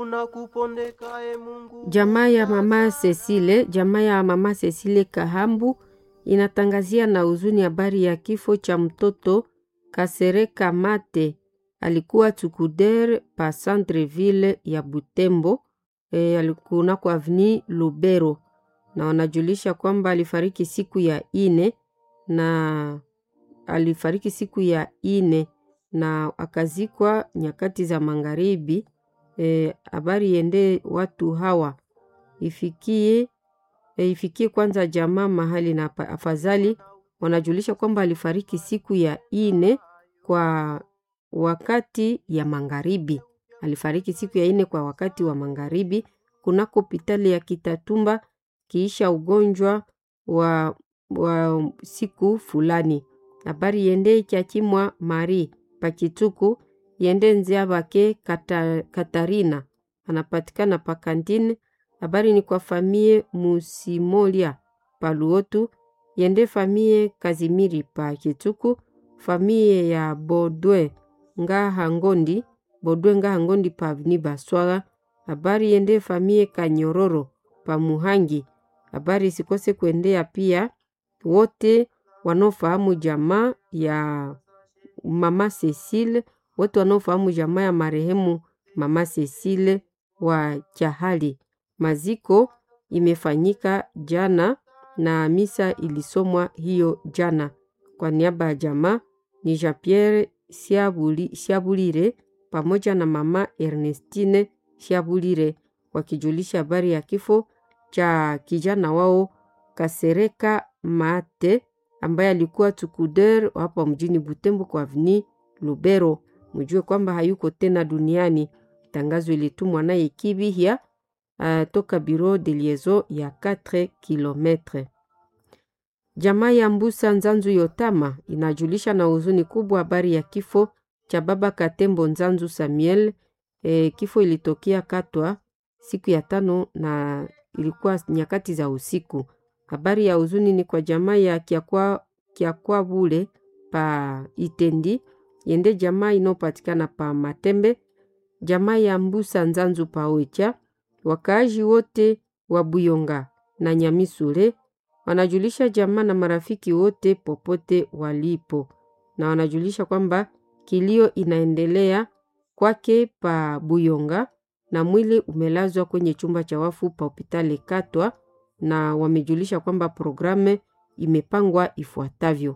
Jamaa ya mama Cecile, jamaa ya mama Cecile Kahambu inatangazia na huzuni habari ya kifo cha mtoto Kasereka Mate, alikuwa tukuder pa Centreville ya Butembo e, alikuwa kwa avni Lubero, na wanajulisha kwamba alifariki siku ya ine na alifariki siku ya ine na akazikwa nyakati za magharibi. Habari e, yende watu hawa ifikie e, ifikie kwanza jamaa mahali na afadhali. Wanajulisha kwamba alifariki siku ya ine kwa wakati ya magharibi, alifariki siku ya ine kwa wakati wa magharibi kunako hospitali ya Kitatumba kiisha ugonjwa wa, wa siku fulani. Habari yende ikyakimwa Mari Pakituku yende nzia bake Kata, Katarina anapatikana pakantine. Habari ni kwa famie Musimolia Paluotu yende famie Kazimiri Pakituku famie ya Bodwe Ngaha Ngondi Bodwe Ngaha Ngondi pa avni Baswaga. Habari yende famie Kanyororo pa Muhangi. Habari sikose kuendea pia wote wanaofahamu jamaa ya mama Cecile, wote wanaofahamu jamaa ya marehemu mama Cecile wa Chahali. Maziko imefanyika jana na misa ilisomwa hiyo jana. Kwa niaba ya jamaa ni Jean Pierre Siabuli, Siabulire pamoja na mama Ernestine Siabulire wakijulisha habari ya kifo cha kijana wao Kasereka Mate ambaye alikuwa tukuder hapa mjini Butembo kwa avni Lubero. Mjue kwamba hayuko tena duniani. Tangazo ilitumwa naye Kibihia uh, toka bureau de liaison ya 4 km. Jamaa ya Mbusa Nzanzu Yotama inajulisha na huzuni kubwa habari ya kifo cha baba Katembo Nzanzu Samuel. E, kifo ilitokea Katwa siku ya tano na ilikuwa nyakati za usiku. Habari ya huzuni ni kwa jamaa ya Kiakwa, Kiakwa Bule pa Itendi yende jamaa inayopatikana pa Matembe, jamaa ya Mbusa Nzanzu pa Oicha, wakaaji wote wa Buyonga na Nyamisule wanajulisha jamaa na marafiki wote popote walipo, na wanajulisha kwamba kilio inaendelea kwake pa Buyonga na mwili umelazwa kwenye chumba cha wafu pa hospitali Katwa na wamejulisha kwamba programu imepangwa ifuatavyo.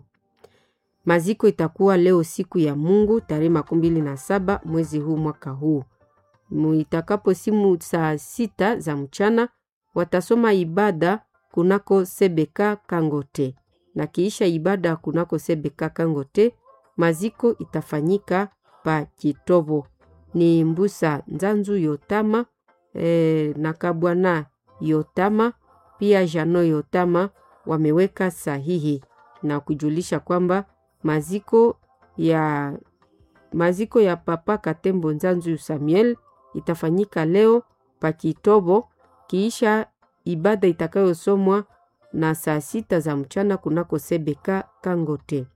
Maziko itakuwa leo siku ya Mungu tarehe makumi mbili na saba mwezi huu mwaka huu itakapo simu saa sita za mchana watasoma ibada kunako Sebeka Kangote na kiisha ibada kunako Sebeka Kangote maziko itafanyika pa Kitobo. Ni Mbusa Nzanzu Yotama e, na Kabwana Yotama pia Jano Yotama wameweka sahihi na kujulisha kwamba maziko ya maziko ya papa Katembo Nzanzu Samuel itafanyika leo pa Kitobo kiisha ibada itakayosomwa na saa sita za mchana kunako Sebeka Kangote.